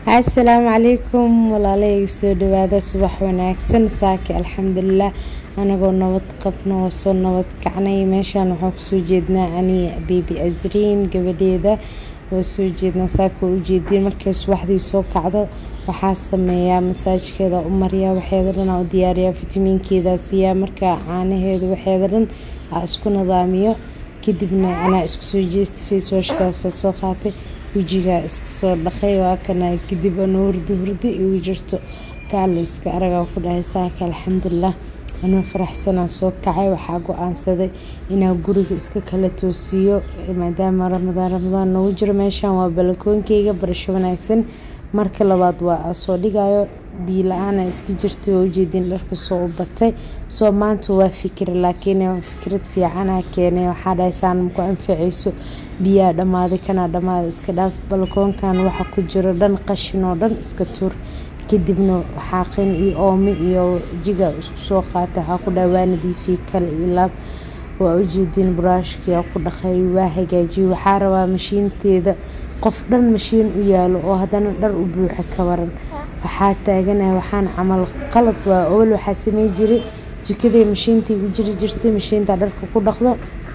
asalaamu calaykum walaalahayga soo dhawaada subax wanaagsan saaki alxamdulilah anagoo nabad qabno oo soo nabad kacnay meeshaan waxaa kusoo jeednaa aniga bebi asriin gabadheeda waa soo jeednaa saaka waa ujeediin markay subaxdii soo kacdo waxaa sameeyaa masaajkeeda u mariyaa waxeeda dhan aa u diyaariyaa fitamiinkeeda siiyaa markaa caanaheeda waxeeda dhan aa isku nidaamiyo kadibna anaa isku soo jeesta facewashkaasa soo qaatay wejigaa iska soo dhaqay waa kana kadib anoo hurdi hurdi igu jirto kaalayska aragaa ku dhahay saaka alxamdulilah anoo faraxsanaa soo kacay waxaa go-aansaday inaa guriga iska kala toosiiyo maadaama ramadaan ramadaan noogu jiro meeshaan waa balakoonkeyga barasho wanaagsan marka labaad waa soo dhigayo biyo la-aana iska jirtay waa ujeedin dharka soo u batay soo maanta waa fikir laakiin fikrad fiicana keenay waxaa dhahay saan maku anfacayso biyaa dhammaaday kanaa dhammaaday iska dhaaf balkoonkan waxa ku jiro dhan qashin oo dhan iska tuur kadibna xaaqin iyo oomi iyo jiga isku soo qaata waxaa ku dhahay waa nadiifiyey kale iyo laab waa ujeedin buraashkia ku dhaqay waa hagaajiyey waxaa rabaa mashiinteeda qof dhan mashiin u yaalo oo haddana dhar u buuxa ka waran waxaa taaganahay waxaan camal qalad waa awal waxaa samey jiray jikaday mashiintii u jiri jirtay mashiinta dharka ku dhaqdo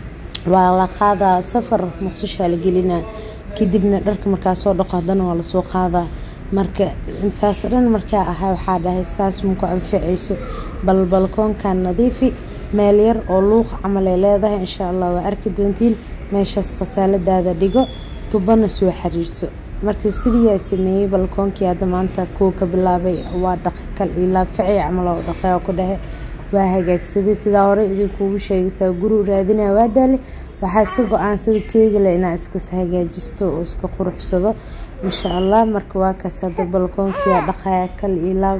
waa la qaadaa safar muqdishaa la gelinaa kadibna dharka markaa soo dhaqo haddana waa lasoo qaadaa marka saas dhan markaa ahaa waxaa dhahay saas maku anfacayso bal balkoonkan nadiifi meel yar oo luuq camal ay leedahay insha allah waa arki doontiin meeshaas khasaaladaada dhigo tubana soo xiriirso marka sidiiyaa sameeyey balkoonkii hadda maanta kuwa ka bilaabay waa dhaqi kal ilaa faci camal oo dhaqay oo ku dhahe waa hagaagsaday sidaa hore idinkuugu sheegaysaa guri raadinaya waa daale waxaa iska go-aansada keegale inaa iskas hagaajisto oo iska quruxsado insha allah marka waa kaas hadda balkoonkiia dhaqaya kal ilaa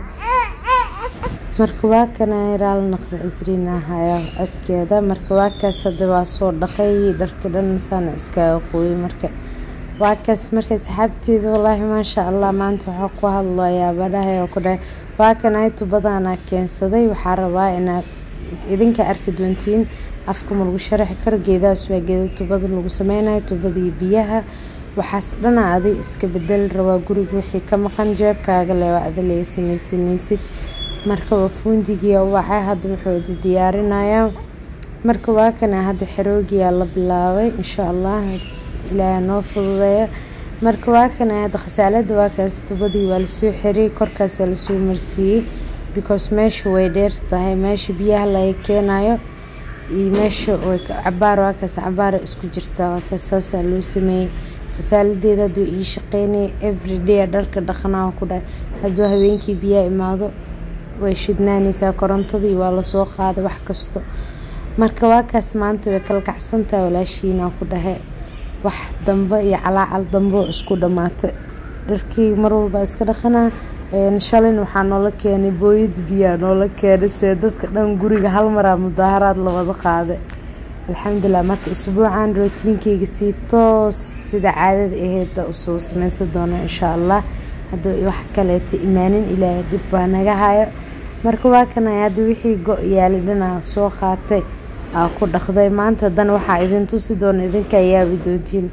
marka waa kana raal naqda isriin ahaya codkeeda marka waa kaas hadda waa soo dhaqay dharka dhan saana iskaga qooyay marka waa kaas marka saxaabteeda wallaahi maasha allah maanta waxaa ku hadlayaa badhahay oo ku dhahay waa kanay tubadaana keensaday waxaa rabaa inaad idinka arki doontiin afka ma lagu sharaxi karo geedahaas waa geeda tubada lagu sameynayo tubadii biyaha waxaas dhana adi iska bedeli rabaa guriga wixii ka maqan jeebkaaga le waa adi laga sameysanaysid marka waa fuundigiia wacay hadda wuxuu diyaarinayaa marka waa kana hadda xeroogiyaa la bilaabay insha allah ilaaha noo fududeeya marka waa kana hadda khasaalada waa kaas tubadii waa lasoo xiriyay korkaasa lasoo marsiiyey because meesha way dheer tahay meesha biyaha laga keenayo iyo meesha cabaar waa kaas cabaara isku jirtaa waa kaas saasaa loo sameeyey khasaaladeeda hadduu ii shaqeynaya everyday dharka dhaqanaa ku dhahay hadduu habeenkii biyaha imaado way shidnaanaysaa korontadii waa lasoo qaaday wax kasto marka waa kaas maanta way kala kacsantahay walaashiina ku dhahay wax dambe iyo calaacal dambe oo isku dhammaatay dharkii mar walba iska dhaqanaa shalin waxaa noola keenay booyad biyaa noola keenay see dadka dhan guriga hal maraa mudaaharaad lawada qaaday alxamdulilah marka isbuucan rootiinkeyga sii toos sida caadada aheyd usoo sameysan doona insha allah hadduu wax kaleeta imaanin ilaahay dhib baa naga hayo marka waa kana hadda wixii go-yaali dhanaa soo qaatay aa ku dhaqday maanta haddana waxaa idin tusi doona idinkaa yaabi doontiin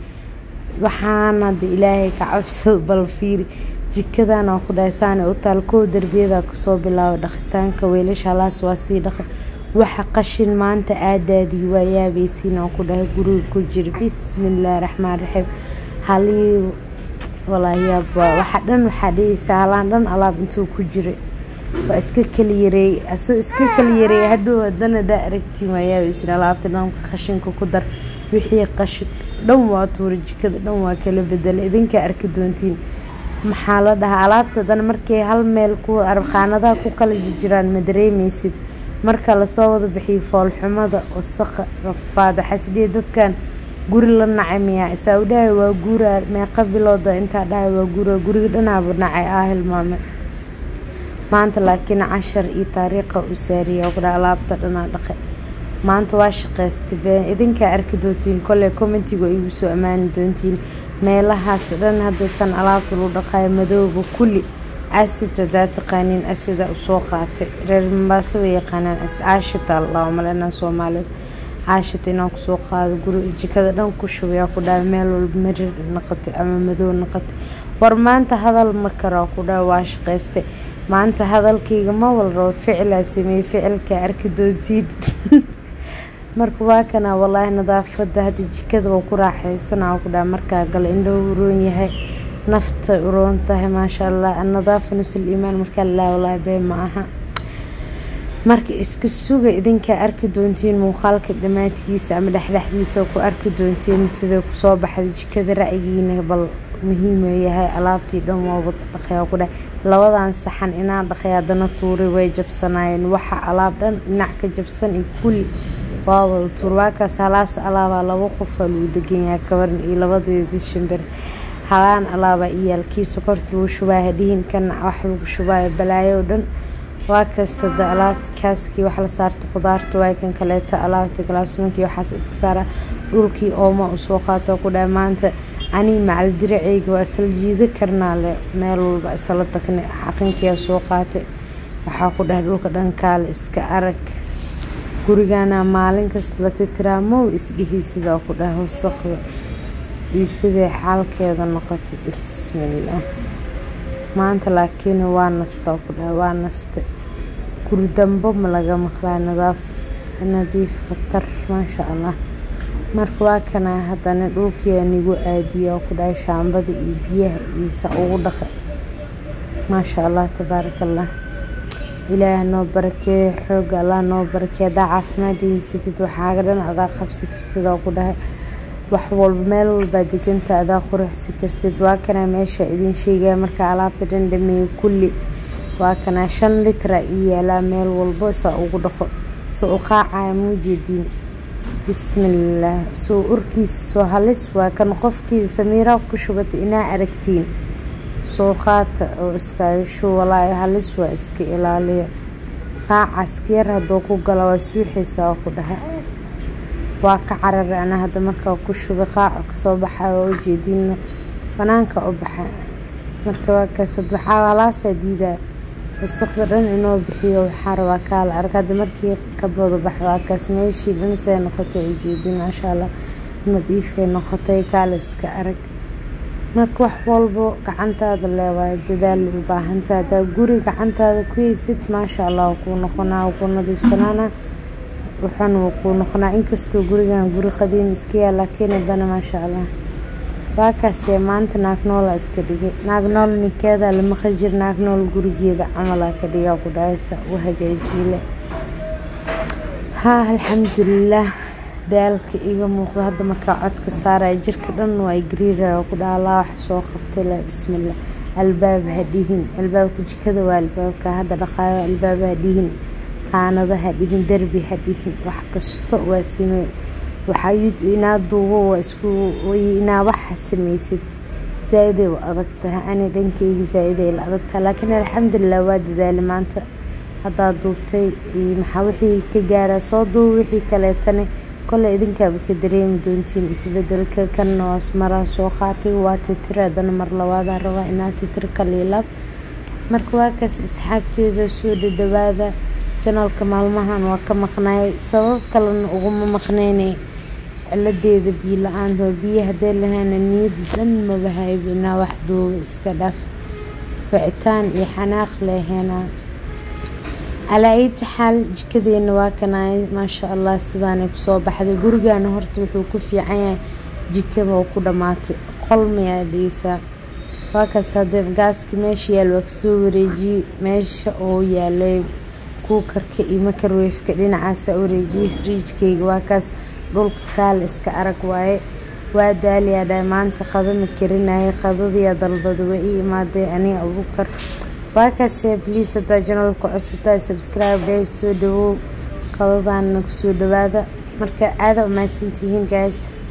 waxaan hadda ilaahay ka cabsado bal fiiri jikadan oo ku dhahay saana u taal kow derbiyada kasoo bilaabo dhaqitaanka weelasha halaas waa sii dhaqay waxa qashin maanta aadaadii waa yaabaysiin oo ku dhahay guriga ku jira bismillaahi raxmaan raxiim halii walaahi yaaba waxa dhan waxaa dhihaysaa halaan dhan alaab intuu ku jiray waa iska kala yareeyey asoo iska kala yareeyay hadhow haddana daa aragtiin waa yaabaysiin alaabta dhan qashinka ku dar wixii qashin dhan waa tuura jikada dhan waa kala bedela idinkaa arki doontiin maxaa la dhahaa alaabta dan markay hal meel ku qaanadaha ku kala jiraan ma dareemeysid marka lasoo wada bixiyo foolxumada wasaqa rafaada xasdiya dadkan guri la nacay miyaa isaa u dhahay waa guuraa meeqa bilooda intaa dhahay waa guuraa guriga dhanaaba nacay ah hilmaame maanta laakiin cashar iyo taariikha u saariya oo kudhaha alaabta dhanaa dhaqay maanta waa shaqaystay been idinkaa arki doontiin kolley commentiga igu soo ammaani doontiin meelahaas dhan hadda tan alaabta lagu dhaqayo madooba kulli asid hadaa taqaaniin asida usoo qaatay reer mambaaso way yaqaanaan caashita allaa malena soomaalida caashita inaan kusoo qaado guri jikada dhan ku shubayaa ku dhahay meel walba marir noqotay ama madow noqotay war maanta hadal ma karo ku dhaa waa shaqaystay maanta hadalkayga ma walrabo ficilaa sameeyey ficilka arki doontiin marka waa kana walaahi nadaafada hadda jikada waa ku raaxaysanaa ku dhaa markaa galo indhahu uroon yahay nafta uroon tahay maasha allah annadaafa nusul iimaan markaa lalaa walaahi bee ma aha marka isku suga idinkaa arki doontiin muuqaalka dhammaadkiisa ama dhexdhexdiisa ku arki doontiin sida kusoo baxda jikada ra'yigiina bal muhiim yahay alaabtii dhan waaba dhaqayaa ku dheh labadan saxan inaan dhaqay haddana tuuray way jabsanaayeen waxa alaab dhan dhinac ka jabsan iyo kulli waa wada tuur waakaas halaas alaabaa laba qofaa lagu deganyaha kabaran iyo labadeedii shimbir halaan alaabaa iyaalkii sokorta lagu shubaayo hadhihin kana wax lagu shubaayo balaayo o dhan waa kaas hada alaabta kaaskii wax la saarta khudaarta waay kan kaleeta alaabta galaasmankii waxaas iska saara dhulkii ooma usoo qaato ku dhaha maanta anii macal diraceyga waa isla jiida karnaa le meel walba isla tagnay xaqinkiia soo qaatay waxaa ku dhahay dhulka dhankaale iska arag gurigana maalin kasta la titiraa mow isdhihi sidaa ku dhaha wasaqda iyo siday xaalkeeda noqotay bismillaah maanta laakiin waa nastaa ku dhaha waa naste guri dambo ma laga maqlaa nadaaf nadiif khatar maasha allah marka waa kana haddana dhulkii anigu aadiyo ku dhahay shaambada iyo biyaha iisa ugu dhaqa maasha allah tabaaraka allah ilaah noo barakeeyo xooga allah noo barakeeyo haddaa caafimaad haysatid waxaaga dhan adaa qabsi kartid oo ku dhahay wax walba meel walbaa deganta adaa quruxsi kartid waa kana meesha idin sheegaya markaa alaabta dhan dhameeyo kulli waa kana shan litra ii yaalaa meel walbo saa ugu dhaqo soo u qaacaya muujeediin bismillaah soo urkiisa soo halis waa kan qofkii samiiraa ku shubata inaa aragtiin soo qaata oo iskaayasho walaahi halis waa iska ilaaliya qaaca iskayar hadduu ku gala waa suuxaysaa oo ku dhaha waa ka cararay ana hadda markaa ku shubay qaaca kasoo baxa waa ujeediino banaanka u baxa marka waa kaas waxaa halaasaa diidaa wasaqda dhan inoo bixiyo waxaa rabaa kaala arag hadda markii kabada bax waa kaas meeshii dhan see noqoto waa ujeedin maasha allah nadiifay noqotay kaala iska arag marka wax walbo gacantaada leewaayo dadaal u baahanta hadaa guri gacantaada ku heysid maasha allah waa kuu noqonaa waa kuu nadiifsanaana waxaana waa kuu noqonaa inkastoo gurigan guri qadiim iska yaa laakiin haddana maasha allah waakaasee maanta naagnoolaa iska dhigay naagnool ninkeeda lama qajir naagnool gurigeeda camalaa ka dhigaa ku dhahaysa u hagaajiile haa alxamdulilaah daalka iga muuqda hadda markaa codka saaraya jirka dhan waa gariiraya ku dhaha allah wax soo qabtay leh bismillah albaab ha dhihin albaabka jikada waa albaabka hadda dhaqaayo albaab ha dhihin qaanada ha dhihin derbi ha dhihin wax kasto waa samey waxaa inaa duubo waa isku inaa waxa samaysid zaa-iday u adag tahay ani dhankeyga zaa-iday la adag tahay laakiin alxamdulilah waa dadaalay maanta haddaa duubtay maxaa wixii ka gaaraa soo duuba wixii kaleetana kole idinkaaba ka dareemi doontiin isbedelka kanna waa maraa soo qaatay waa titira haddana mar labaadaa rabaa inaa titir ka liilaab marka waa kaas asxaabteeda soo dhadhawaada janalka maalmahan waa ka maqnaay sabab kalena uguma maqneynay ciladeeda biyo la-aanta biyo hadee lahayna niyad dhan mabahayba inaa wax duuba iska dhaaf wicitaan iyo xanaaq leeheenaa calaa ayta xaal jikadeena waa kanaay maasha allah sidaanay kusoo baxday gurigana horta wuxuu ku fiican yahay jikaba oo ku dhammaatay qolmayaa dhigeysaa waa kaas hadee gaaski meesha yaal waa kasoo wareejiyey meesha oo yaalay kuukarka iyo makarweefka dhinacaasa wareejiyey fariijkayga waa kaas dhulka kaala iska arag waaye waa daaliyaa dhahay maanta qadama karinaya qadadiyaa dalbada waa ii imaaday aniga abukar waa kaasee bliis hadaa janalka cusubtaa subscribe dheh soo dhawow qadadaana kusoo dhawaada marka aada umahadsantihiin guys